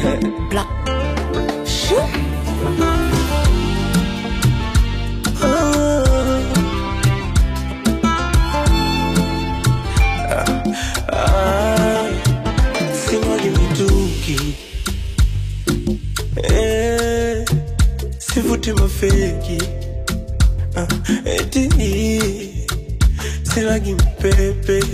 Black. Shoo. Ah, sinywaji mitungi eh, sivuti mafeki ah, eti silagi mpepe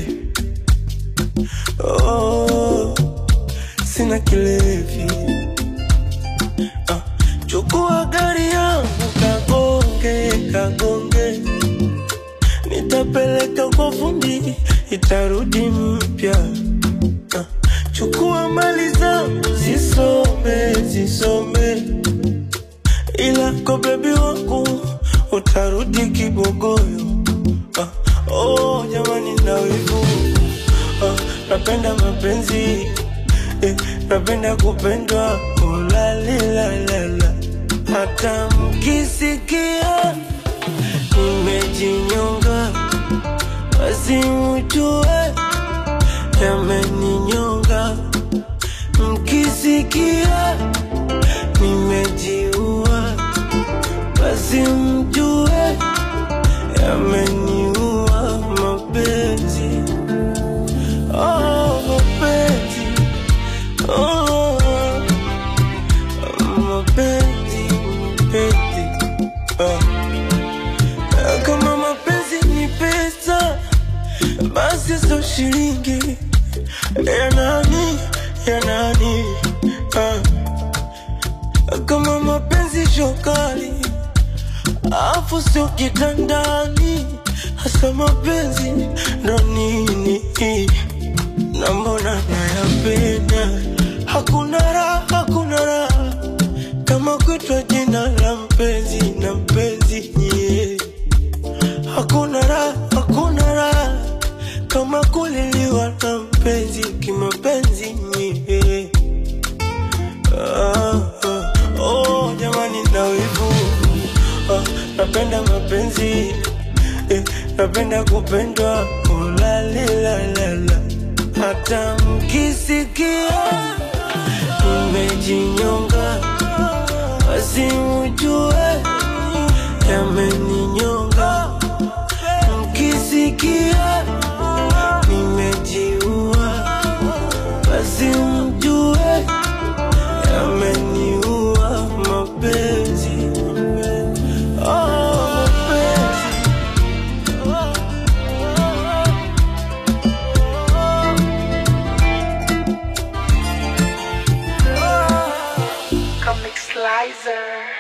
oh, sina kilevi ah, chukua gari yangu kagonge kagonge nitapeleka kwa fundi itarudi mpya Ah, chukua mali zangu zisome zisome ila kwa bebi wangu utarudi kibogoyo ah, oh jamani na wivu ah, napenda mapenzi eh, napenda kupendwa ulalilalala hata mkisikia nimejinyonga basi mjue yameninyonga mkisikia nimejiua basi mjue yameniua mapenzi oh, mapenzi oh, mapenzi mapenzi oh. Kama mapenzi ni pesa, basi sio shilingi ya nani ya nani ah. Kama mapenzi shokali, afu sio kitandani, hasa mapenzi ndo nini? Na mbona nayapenda, hakuna raha, hakuna raha kama kutwa jina la mpenzi na mpenzi yeah. Hakuna raha, hakuna raha kama kuliliwa na mpenzi kimapenzi yeah. ah, ah, oh, jamani na wivu ah, napenda mapenzi eh, napenda kupendwa ulalilalala hata mkisikia nimejinyonga basi mjue yameninyonga mkisikia nimejiua basi mjue yameniua mapenzi oh, mapenzi Comic Slicer.